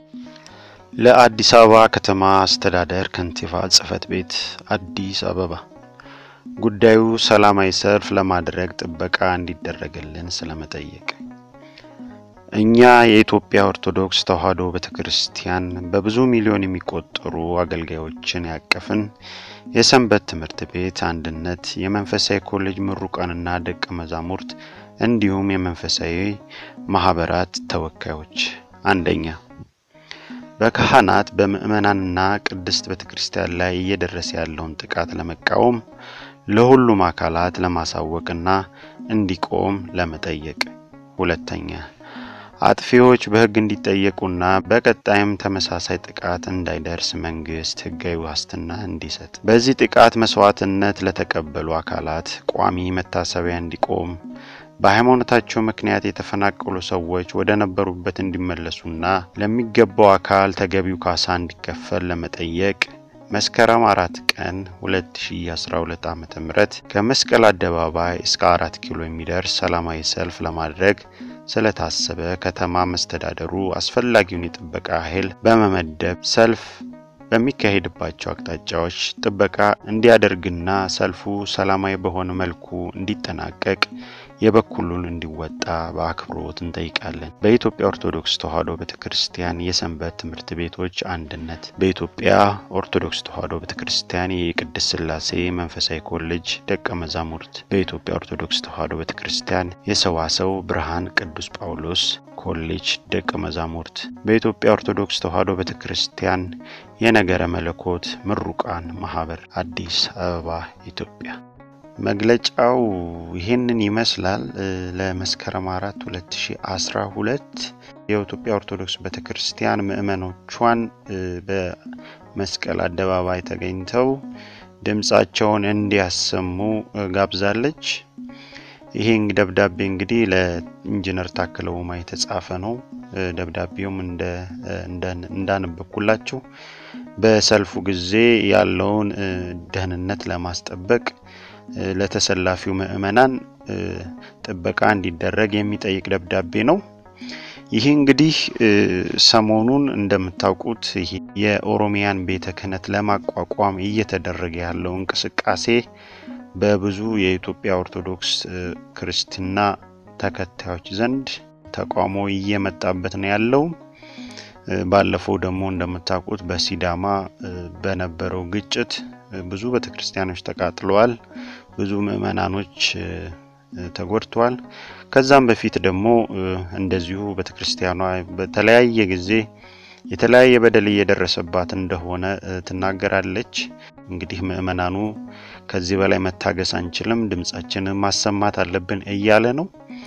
ለአዲስ አበባ ከተማ አስተዳደር ከንቲባ ጽሕፈት ቤት አዲስ አበባ ጉዳዩ ሰላማዊ ሰልፍ ለማድረግ ጥበቃ እንዲደረግልን ስለመጠየቅ። እኛ የኢትዮጵያ ኦርቶዶክስ ተዋሕዶ ቤተ ክርስቲያን በብዙ ሚሊዮን የሚቆጠሩ አገልጋዮችን ያቀፍን የሰንበት ትምህርት ቤት አንድነት የመንፈሳዊ ኮሌጅ ምሩቃንና ደቀ መዛሙርት እንዲሁም የመንፈሳዊ ማህበራት ተወካዮች፣ አንደኛ በካህናት በምዕመናንና ቅድስት ቤተ ክርስቲያን ላይ እየደረሰ ያለውን ጥቃት ለመቃወም ለሁሉም አካላት ለማሳወቅና እንዲቆም ለመጠየቅ። ሁለተኛ አጥፊዎች በሕግ እንዲጠየቁና በቀጣይም ተመሳሳይ ጥቃት እንዳይደርስ መንግስት ሕጋዊ ዋስትና እንዲሰጥ። በዚህ ጥቃት መስዋዕትነት ለተቀበሉ አካላት ቋሚ መታሰቢያ እንዲቆም በሃይማኖታቸው ምክንያት የተፈናቀሉ ሰዎች ወደ ነበሩበት እንዲመለሱና ለሚገባው አካል ተገቢው ካሳ እንዲከፈል ለመጠየቅ መስከረም አራት ቀን 2012 ዓ.ም ከመስቀል አደባባይ እስከ አራት ኪሎ የሚደርስ ሰላማዊ ሰልፍ ለማድረግ ስለታሰበ ከተማ መስተዳደሩ አስፈላጊውን የጥበቃ ኃይል በመመደብ ሰልፍ በሚካሄድባቸው አቅጣጫዎች ጥበቃ እንዲያደርግና ሰልፉ ሰላማዊ በሆነ መልኩ እንዲጠናቀቅ የበኩሉን እንዲወጣ በአክብሮት እንጠይቃለን። በኢትዮጵያ ኦርቶዶክስ ተዋሕዶ ቤተ ክርስቲያን የሰንበት ትምህርት ቤቶች አንድነት፣ በኢትዮጵያ ኦርቶዶክስ ተዋሕዶ ቤተ ክርስቲያን የቅድስት ሥላሴ መንፈሳዊ ኮሌጅ ደቀ መዛሙርት፣ በኢትዮጵያ ኦርቶዶክስ ተዋሕዶ ቤተ ክርስቲያን የሰዋሰው ብርሃን ቅዱስ ጳውሎስ ኮሌጅ ደቀ መዛሙርት፣ በኢትዮጵያ ኦርቶዶክስ ተዋሕዶ ቤተ ክርስቲያን የነገረ መለኮት ምሩቃን ማህበር አዲስ አበባ ኢትዮጵያ። መግለጫው ይህንን ይመስላል። ለመስከረም አራት 2012 የኢትዮጵያ ኦርቶዶክስ ቤተ ክርስቲያን ምእመኖቿን በመስቀል አደባባይ ተገኝተው ድምፃቸውን እንዲያሰሙ ጋብዛለች። ይሄ ደብዳቤ እንግዲህ ለኢንጂነር ታከለ ኡማ የተጻፈ ነው። ደብዳቤውም እንዳነበብኩላችሁ በሰልፉ ጊዜ ያለውን ደህንነት ለማስጠበቅ ለተሰላፊው ምዕመናን ጥበቃ እንዲደረግ የሚጠይቅ ደብዳቤ ነው። ይህ እንግዲህ ሰሞኑን እንደምታውቁት የኦሮሚያን ቤተ ክህነት ለማቋቋም እየተደረገ ያለው እንቅስቃሴ በብዙ የኢትዮጵያ ኦርቶዶክስ ክርስትና ተከታዮች ዘንድ ተቃውሞ እየመጣበት ነው ያለው። ባለፈው ደግሞ እንደምታውቁት በሲዳማ በነበረው ግጭት ብዙ ቤተክርስቲያኖች ተቃጥለዋል። ብዙ ምዕመናኖች ተጎድተዋል። ከዛም በፊት ደግሞ እንደዚሁ ቤተክርስቲያኗ በተለያየ ጊዜ የተለያየ በደል እየደረሰባት እንደሆነ ትናገራለች። እንግዲህ ምዕመናኑ ከዚህ በላይ መታገስ አንችልም፣ ድምጻችንን ማሰማት አለብን እያለ ነው።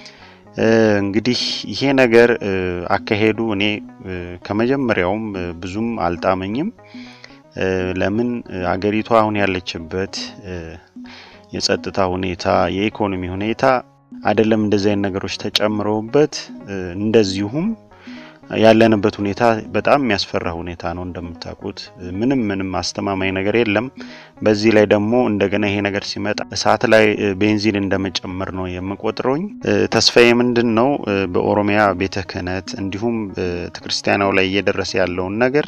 እንግዲህ ይሄ ነገር አካሄዱ እኔ ከመጀመሪያውም ብዙም አልጣመኝም። ለምን አገሪቷ አሁን ያለችበት የጸጥታ ሁኔታ፣ የኢኮኖሚ ሁኔታ አይደለም እንደዚህ አይነት ነገሮች ተጨምረውበት እንደዚሁም ያለንበት ሁኔታ በጣም የሚያስፈራ ሁኔታ ነው። እንደምታውቁት ምንም ምንም አስተማማኝ ነገር የለም። በዚህ ላይ ደግሞ እንደገና ይሄ ነገር ሲመጣ እሳት ላይ ቤንዚን እንደመጨመር ነው የምቆጥረውኝ። ተስፋዬ ምንድን ነው በኦሮሚያ ቤተ ክህነት እንዲሁም ቤተክርስቲያናው ላይ እየደረሰ ያለውን ነገር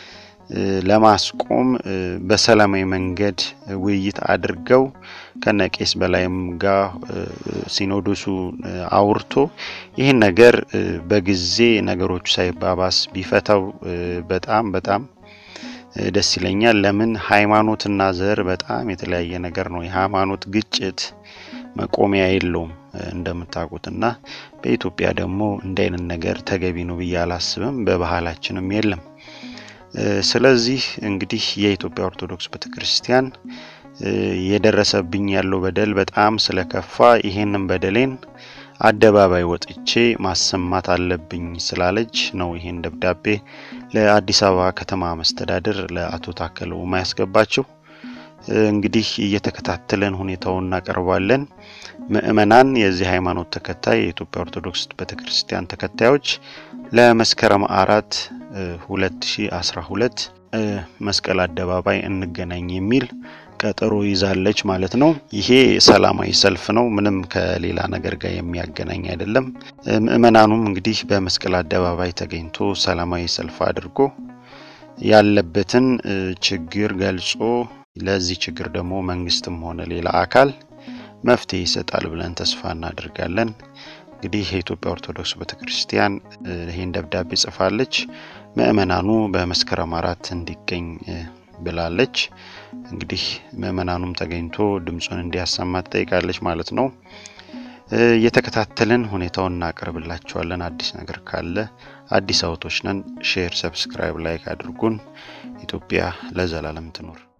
ለማስቆም በሰላማዊ መንገድ ውይይት አድርገው ከነቄስ በላይም ጋር ሲኖዶሱ አውርቶ ይህን ነገር በጊዜ ነገሮቹ ሳይባባስ ቢፈታው በጣም በጣም ደስ ይለኛል። ለምን ሃይማኖትና ዘር በጣም የተለያየ ነገር ነው። የሃይማኖት ግጭት መቆሚያ የለውም እንደምታውቁት እና በኢትዮጵያ ደግሞ እንደ አይነት ነገር ተገቢ ነው ብዬ አላስብም። በባህላችንም የለም። ስለዚህ እንግዲህ የኢትዮጵያ ኦርቶዶክስ ቤተክርስቲያን የደረሰብኝ ያለው በደል በጣም ስለከፋ ይሄንን በደሌን አደባባይ ወጥቼ ማሰማት አለብኝ ስላለች ነው ይሄን ደብዳቤ ለአዲስ አበባ ከተማ መስተዳድር ለአቶ ታከለ ኡማ ያስገባችው። እንግዲህ እየተከታተለን ሁኔታውን እናቀርባለን። ምእመናን፣ የዚህ ሃይማኖት ተከታይ የኢትዮጵያ ኦርቶዶክስ ቤተክርስቲያን ተከታዮች ለመስከረም አራት 2012 መስቀል አደባባይ እንገናኝ የሚል ቀጠሮ ይዛለች ማለት ነው። ይሄ ሰላማዊ ሰልፍ ነው። ምንም ከሌላ ነገር ጋር የሚያገናኝ አይደለም። ምእመናኑም እንግዲህ በመስቀል አደባባይ ተገኝቶ ሰላማዊ ሰልፍ አድርጎ ያለበትን ችግር ገልጾ ለዚህ ችግር ደግሞ መንግስትም ሆነ ሌላ አካል መፍትሄ ይሰጣል ብለን ተስፋ እናደርጋለን። እንግዲህ የኢትዮጵያ ኦርቶዶክስ ቤተክርስቲያን ይህን ደብዳቤ ጽፋለች። ምእመናኑ በመስከረም አራት እንዲገኝ ብላለች። እንግዲህ ምእመናኑም ተገኝቶ ድምፁን እንዲያሰማ ትጠይቃለች ማለት ነው። እየተከታተልን ሁኔታውን እናቀርብላችኋለን። አዲስ ነገር ካለ አዲስ አውቶች ነን። ሼር፣ ሰብስክራይብ፣ ላይክ አድርጉን። ኢትዮጵያ ለዘላለም ትኖር።